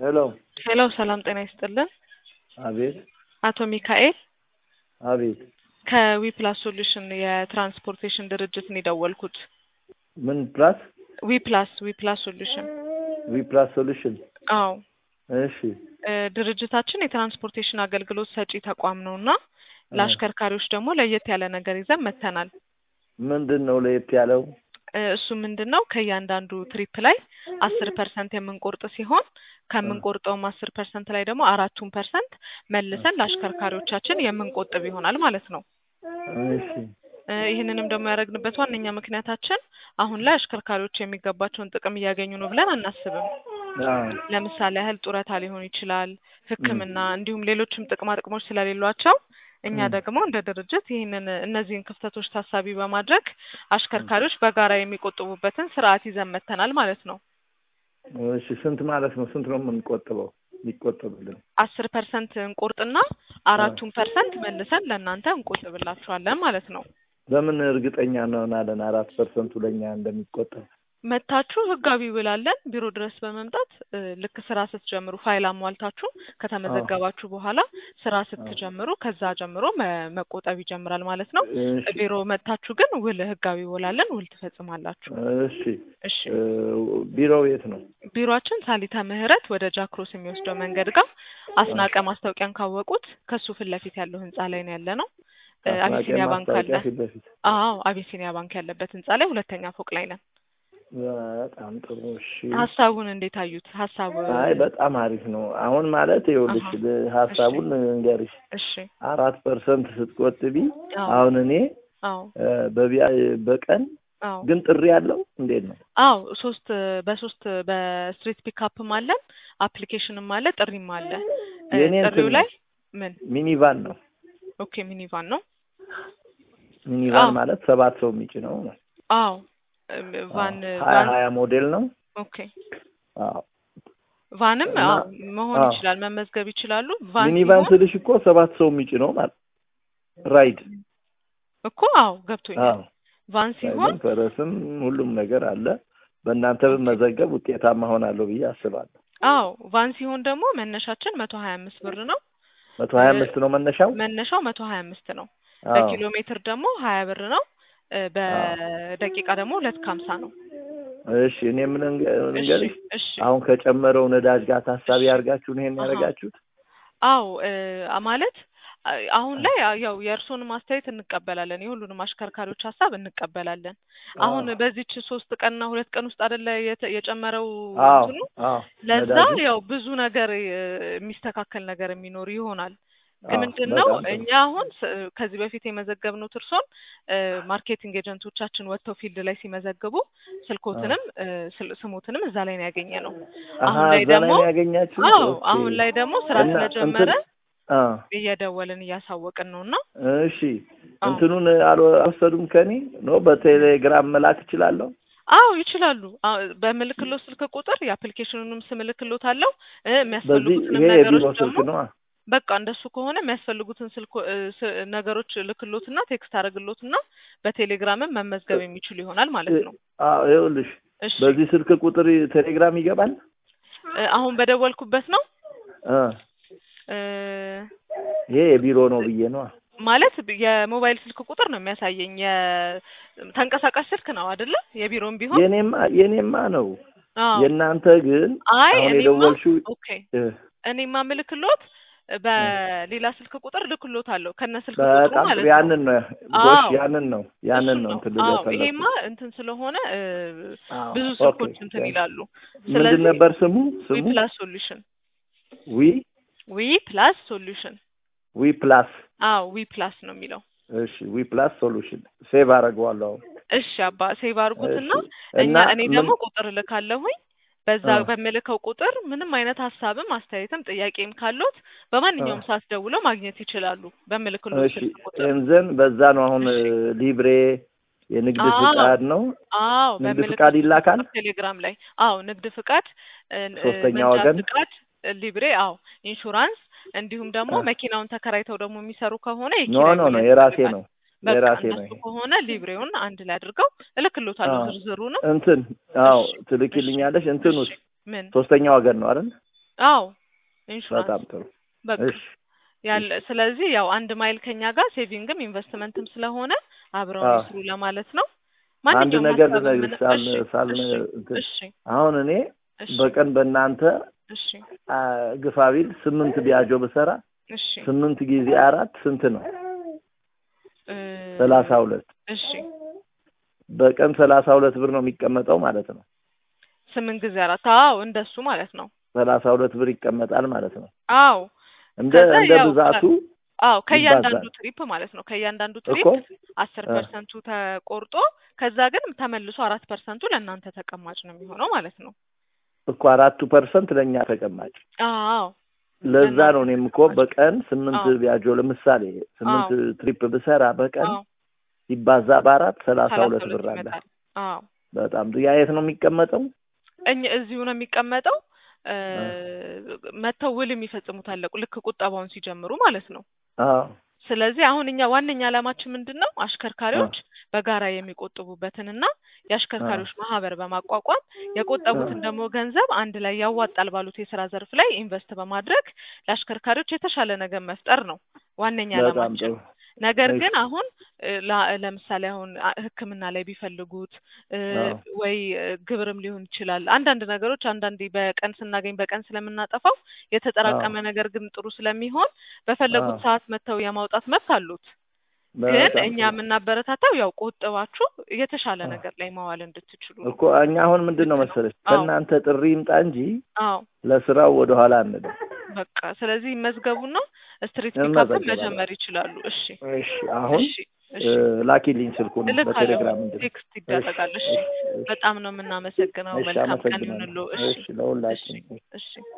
ሄሎ ሄሎ ሰላም ጤና ይስጥልን። አቤት አቶ ሚካኤል አቤት ከዊፕላስ ሶሉሽን የትራንስፖርቴሽን ድርጅት ነው የደወልኩት። ምን ፕላስ ዊፕላስ ዊፕላስ ሶሉሽን ዊ ፕላስ ሶሉሽን አዎ እሺ እ ድርጅታችን የትራንስፖርቴሽን አገልግሎት ሰጪ ተቋም ነው እና ለአሽከርካሪዎች ደግሞ ለየት ያለ ነገር ይዘን መጥተናል። ምንድን ነው ለየት ያለው? እ እሱ ምንድን ነው ከእያንዳንዱ ትሪፕ ላይ አስር ፐርሰንት የምንቆርጥ ሲሆን ከምንቆርጠውም አስር ፐርሰንት ላይ ደግሞ አራቱን ፐርሰንት መልሰን ለአሽከርካሪዎቻችን የምንቆጥብ ይሆናል ማለት ነው። እሺ እ ይህንንም ደግሞ ያደረግንበት ዋነኛ ምክንያታችን አሁን ላይ አሽከርካሪዎች የሚገባቸውን ጥቅም እያገኙ ነው ብለን አናስብም። አዎ ለምሳሌ ያህል ጡረታ ሊሆን ይችላል፣ ሕክምና እንዲሁም ሌሎችም ጥቅማ ጥቅሞች ስለሌሏቸው እኛ ም። ደግሞ እንደ ድርጅት ይህንን እነዚህን ክፍተቶች ታሳቢ በማድረግ አሽከርካሪዎች በጋራ የሚቆጥቡበትን ስርዓት ይዘን መጥተናል ማለት ነው። እሺ ስንት ማለት ነው? ስንት ነው የምንቆጥበው? ሊቆጠብልን አስር ፐርሰንት እንቆርጥና አራቱን ፐርሰንት መልሰን ለእናንተ እንቆጥብላችኋለን ማለት ነው። በምን እርግጠኛ እንሆናለን አራት ፐርሰንቱ ለእኛ እንደሚቆጠብ? መታችሁ ህጋዊ ውላለን ቢሮ ድረስ በመምጣት እ ልክ ስራ ስትጀምሩ ፋይል አሟልታችሁ ከተመዘገባችሁ በኋላ ስራ ስትጀምሩ ከዛ ጀምሮ መ- መቆጠብ ይጀምራል ማለት ነው። እሺ ቢሮ መጥታችሁ ግን ውል ህጋዊ ውላለን ውል ትፈጽማላችሁ። እሺ እሺ እ ቢሮው የት ነው? ቢሮአችን ሳሊታ ምህረት ወደ ጃክሮስ የሚወስደው መንገድ ጋር አስናቀ ማስታወቂያን ካወቁት ከሱ ፊት ለፊት ያለው ህንጻ ላይ ነው ያለ ነው። እ አስናቀ አቢሲኒያ ባንክ አለ። ማስታወቂያ ፊት ለፊት። አዎ አቢሲኒያ ባንክ ያለበት ህንጻ ላይ ሁለተኛ ፎቅ ላይ ነን። በጣም ጥሩ እሺ። ሀሳቡን እንዴት አዩት? ሀሳቡ አይ በጣም አሪፍ ነው። አሁን ማለት ይኸውልሽ አሃ። ል- ሀሳቡን እንገርሽ እሺ አራት ፐርሰንት ስትቆጥቢ አዎ አሁን እኔ አዎ እ በቢያ በቀን አዎ ግን ጥሪ ያለው እንዴት ነው? አዎ ሶስት በሶስት በስትሪት ፒካፕም አለን አፕሊኬሽንም አለ ጥሪም አለ። እ የእኔ ጥሪው እንትን ላይ ምን ሚኒቫን ነው። ኦኬ ሚኒቫን ነው። ሚኒቫን አዎ ማለት ሰባት ሰው የሚጭነው ነው። አዎ እም፣ ቫን ሀያ ቫን ሀያ ሞዴል ነው። ኦኬ አዎ ቫንም እና አዎ መሆን አዎ ይችላል መመዝገብ ይችላሉ። ቫን ሚኒቫን ሲሆን ስልሽ እኮ ሰባት ሰው የሚጭነው ማለት ራይድ። እኮ አዎ ገብቶኛል። አዎ ቫን ሲሆን ራይድም ፈረስም ሁሉም ነገር አለ። በእናንተ ኦኬ ብመዘገብ ውጤታማ ሆናለሁ ብዬ አስባለሁ። አዎ ቫን ሲሆን ደግሞ መነሻችን መቶ ሀያ አምስት ብር ነው። መቶ እ ሀያ አምስት ነው መነሻው። መነሻው መቶ ሀያ አምስት ነው። አዎ በኪሎ ሜትር ደግሞ ሀያ ብር ነው። እ አዎ በደቂቃ ደግሞ ሁለት ከሀምሳ ነው። እሺ እኔ ምን እንገ- እሺ ልንገርሽ እሺ አሁን ከጨመረው ነዳጅ ጋር ታሳቢ እሺ አድርጋችሁ ነው ይሄን አሀ ያደረጋችሁት? አዎ እ ማለት አ- አሁን ላይ አ- ያው የእርስዎንም አስተያየት እንቀበላለን፣ የሁሉንም አሽከርካሪዎች ሀሳብ እንቀበላለን። አሁን አዎ በዚች ሶስት ቀንና ሁለት ቀን ውስጥ አይደለ የተ- የጨመረው አዎ እንትኑ አዎ ለዛ ነዳጁ ያው ብዙ ነገር እ የሚስተካከል ነገር የሚኖር ይሆናል። ግን አዎ ምንድን ነው በጣም ጥሩ እኛ አሁን ስ- ከዚህ በፊት የመዘገብነው እርሶን እ ማርኬቲንግ ኤጀንቶቻችን ወጥተው ፊልድ ላይ ሲመዘግቡ አዎ ስልኮትንም እ ስል- ስሞትንም እዛ ላይ ነው ያገኘ ነው። አሀ አሁን ላይ እዛ ላይ ደግሞ ነው ያገኛችሁት? አዎ ኦኬ አሁን ላይ ደግሞ ስራ እና ስለጀመረ እንትን አ እየደወልን እያሳወቅን ነው እና እሺ አዎ እንትኑን አልወ- አልወሰዱም ከኔ ነው በቴሌግራም መላክ እችላለሁ? አዎ ይችላሉ። አዎ በምልክሎ ስልክ ቁጥር የአፕሊኬሽኑንም ስም እልክሎት አለው እ በዚህ የሚያስፈልጉትንም ይሄ ነገሮች የቢሮ ስልክ ደግሞ ነዋ። በቃ እንደሱ ከሆነ የሚያስፈልጉትን ስልክ እ ስ- ነገሮች ልክሎትና ቴክስት አደረግሎትና በቴሌግራምም መመዝገብ የሚችሉ ይሆናል ማለት ነው። አዎ ይኸውልሽ እሺ በዚህ ስልክ ቁጥር ቴሌግራም ይገባል? እ አሁን በደወልኩበት ነው አ እ ይሄ የቢሮ ነው ብዬ ነዋ። ማለት የሞባይል ስልክ ቁጥር ነው የሚያሳየኝ። የተንቀሳቃሽ ስልክ ነው አይደለ? የቢሮም ቢሆን የኔማ የኔማ ነው። አዎ የእናንተ ግን አይ አሁን እኔማ የደወልሽው ኦኬ እ እኔማ ምልክሎት እ በሌላ ስልክ ቁጥር ልክሎት አለው ከነ ስልክ ቁጥሩ በጣም ጥሩ ማለት ነው። ያንን ነው ጎሽ አዎ ያንን ነው ያንን እሱን ነው ነው። እንትን ልል አዎ የፈለኩት። ይሄማ እንትን ስለሆነ እ አዎ ብዙ ኦኬ ስልኮች እንትን ይላሉ። ምንድን ስለዚህ ነበር ስሙ ዊ ስሙ? ፕላስ ሶሉሽን ዊ ዊ ፕላስ ሶሉሽን ዊ ፕላስ አዎ ዊ ፕላስ ነው የሚለው። እሺ ዊ ፕላስ ሶሉሽን ሴቭ አደርገዋለሁ አሁን። እሺ አባ ሴቭ አድርጉትና እሺ እኛ እና እኔ ምን ደግሞ ቁጥር እልካለሁኝ በዛ አ በምልከው ቁጥር ምንም አይነት ሀሳብም አስተያየትም ጥያቄም ካሎት አ በማንኛውም ሰዓት ደውለው ማግኘት ይችላሉ በምልክሎት እሺ ስልክ ቁጥር። እንዘን በዛ ነው አሁን እሺ ሊብሬ የንግድ አዎ ፍቃድ ነው አዎ ንግድ በምልክት ፍቃድ ይላካል። ቴሌግራም ላይ አዎ ንግድ ፍቃድ እ እ ሶስተኛ መንጃ ወገን ፍቃድ እ ሊብሬ አዎ ኢንሹራንስ እንዲሁም ደግሞ አ መኪናውን ተከራይተው ደግሞ የሚሰሩ ከሆነ ኖ የኪራይ ኖ ውል ኖ የራሴ ያስፈልጋል። ነው በቃ የራሴ ነው እንደሱ ይሄ ከሆነ ሊብሬውን አንድ ላይ አድርገው እልክሎታለሁ አዎ ዝርዝሩንም። እንትን አዎ እሺ እሺ ትልኪልኛለሽ። እሺ እንትኑስ ምን ሶስተኛ ወገን ነው አይደል? አዎ ኢንሹራንስ በጣም ጥሩ በቃ እሺ ያለ ስለዚህ ያው አንድ ማይል ከኛ ጋር ሴቪንግም ኢንቨስትመንትም ስለሆነ አብረው አዎ። ይስሩ ለማለት ነው። አንድ ማንኛውም ነገር ሀሳብ ልነግርሽ ምን- ሳል እሺ ሳል እሺ እንትን እሺ አሁን እኔ እሺ በቀን በእናንተ እሺ አ፣ ግፋቢል ስምንት ቢያጆ ብሰራ እሺ ስምንት ጊዜ አራት ስንት ነው? እ፣ ሰላሳ ሁለት እሺ በቀን ሰላሳ ሁለት ብር ነው የሚቀመጠው ማለት ነው። ስምንት ጊዜ አራት አዎ እንደሱ ማለት ነው። ሰላሳ ሁለት ብር ይቀመጣል ማለት ነው። አዎ እንደ ከዛ እንደ ያው ብዛቱ አዎ ከእያንዳንዱ ይባዛል ትሪፕ ማለት ነው። ከእያንዳንዱ እኮ ትሪፕ አስር እ፣ ፐርሰንቱ ተቆርጦ ከዛ ግን ተመልሶ አራት ፐርሰንቱ ለእናንተ ተቀማጭ ነው የሚሆነው ማለት ነው። እኮ አራቱ ፐርሰንት ለእኛ ተቀማጭ። አዎ ለዛ ለእናንተ ነው እኔም እኮ በቀን ስምንት አዎ ቢያጆ ለምሳሌ ስምንት አዎ ትሪፕ ብሰራ በቀን አዎ ሲባዛ በአራት ሰላሳ ሰላሳ ሁለት ሁለት ብር አለ። ይመጣል። አዎ በጣም ጥሩ። ያ የት ነው የሚቀመጠው? እኛ እዚሁ ነው የሚቀመጠው። እ፣ እ፣ መተው ውል የሚፈጽሙት አለ ልክ ቁጠባውን ሲጀምሩ ማለት ነው። አዎ ስለዚህ አሁን እኛ ዋነኛ ዓላማችን ምንድን ነው? እ፣ አሽከርካሪዎች በጋራ የሚቆጥቡበትንና እ፣ የአሽከርካሪዎች ማህበር በማቋቋም እ፣ የቆጠቡትን ደግሞ ገንዘብ አንድ ላይ ያዋጣል ባሉት የስራ ዘርፍ ላይ ኢንቨስት በማድረግ ለአሽከርካሪዎች የተሻለ ነገር መፍጠር ነው ዋነኛ በጣም ዓላማችን። ጥሩ። ነገር እሺ ግን አሁን እ፣ ላ- ለምሳሌ አሁን አ- ሕክምና ላይ ቢፈልጉት እ፣ አዎ ወይ እ፣ ግብርም ሊሆን ይችላል። አንዳንድ ነገሮች አንዳንዴ በቀን ስናገኝ በቀን ስለምናጠፋው አዎ የተጠራቀመ ነገር ግን ጥሩ ስለሚሆን በፈለጉት አዎ ሰዓት መጥተው የማውጣት መብት አሉት። ግን በጣም እኛ ጥሩ የምናበረታታው ያው ቆጥባችሁ የተሻለ አዎ ነገር ላይ ማዋል እንድትችሉ ነው። እኮ እኛ አሁን ምንድን ነው ግድ ነው። መሰለሽ አዎ ከእናንተ ጥሪ ይምጣ እንጂ አዎ ለስራው ወደኋላ አንልም። በቃ ስለዚህ ይመዝገቡና ስትሪት ፒካፕን እንመዘገባለን። መጀመር ይችላሉ። እሺ እሺ አሁን እሺ እ፣ እሺ ላኪልኝ ስልኩን እልካለሁ። በቴሌግራም እንድን ቴክስት እሺ ይደረጋል። እሺ እሺ እሺ በጣም ነው የምናመሰግነው። እሺ መልካም ቀን አመሰግናለሁ። ይሁንልዎ። እሺ እሺ እሺ ለሁላችን እሺ